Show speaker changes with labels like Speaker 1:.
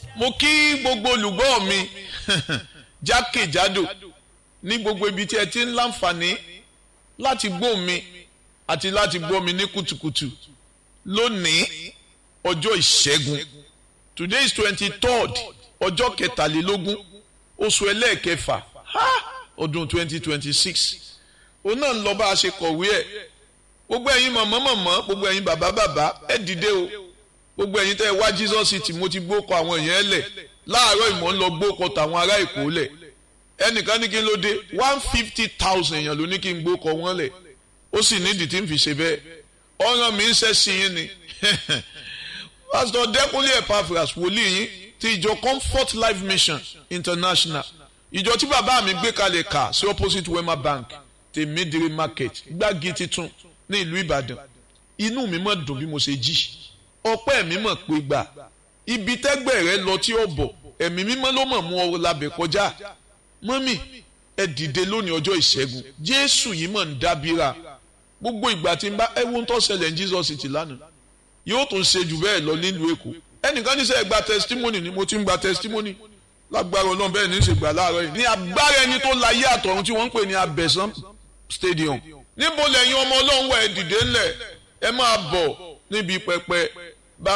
Speaker 1: mo kí gbogbo olùgbọ́ mi jákèjádò ní gbogbo ibi tí ẹ ti ń láǹfààní láti gbọ́ mi àti láti gbọ́ mi ní kùtùkùtù lónìí ọjọ́ ìṣẹ́gun today is twenty third ọjọ́ kẹtàlélógún oṣù ẹlẹ́ẹ̀kẹfà ọdún twenty twenty six òun náà ń lọ bá a ṣe kọ̀wé ẹ̀ gbogbo ẹ̀yin mọ̀mọ́ mọ̀mọ́ gbogbo ẹ̀yin bàbá bàbá ẹ dìde o gbogbo ẹ̀yin tẹ́ ẹ wá Jesus city mo ti gbókọ àwọn èèyàn ẹ lẹ̀ láàárọ̀ ìmọ̀ ń lọ gbókọ tàwọn ará èkó lẹ̀ ẹnìkan ní kí n ló dé one fifty thousand èèyàn ló ní kí n gbókọ wọn lẹ̀ ó sì nídìí tí n fi ṣe bẹ́ẹ̀ ọ̀ràn mi ń ṣẹ́ sí yín ni pásítọ̀ dẹ́kunlé epaphras wòlíì yín ti ìjọ comfort life mission international ìjọ tí bàbá mi gbé kalẹ̀ kà sí opposite wema bank tèmídìrí market gbági titun ní ìlú ìbàdàn inú mi mọ̀ dùn bí mo ṣe jí ọpẹ́ mi mọ̀ pé gbà ibi tẹ́gbẹ́ rẹ lọ tí ó bọ̀ ẹ̀mí mímọ́ ló mọ̀ mú ọ labẹ̀ kọjá mọ́mì ẹ dìde lónìí ọjọ́ ìṣẹ́gun jésù yìí mọ̀ ń dábìrà gbogbo ìgbà tí n bá ẹ wo ń tó ṣẹlẹ̀ ní jesus ti lánàá yóò tún ṣe jù bẹ́ẹ̀ lọ nílùú èkó ẹnìkan ní sẹ́ gba testimony ni mo ti ń gba testimony lágbára ọlọ́run bẹ́ẹ̀ ní í ṣe gbà láàárọ̀ yìí ní agbára ẹni tó láyé àtọ̀run tí wọ́n ń pè ní abẹ́sán stadium níbo lẹ́yìn ọmọ ọlọ́run wà ẹ dìde ńlẹ̀ ẹ máa bọ̀ níbi pẹpẹ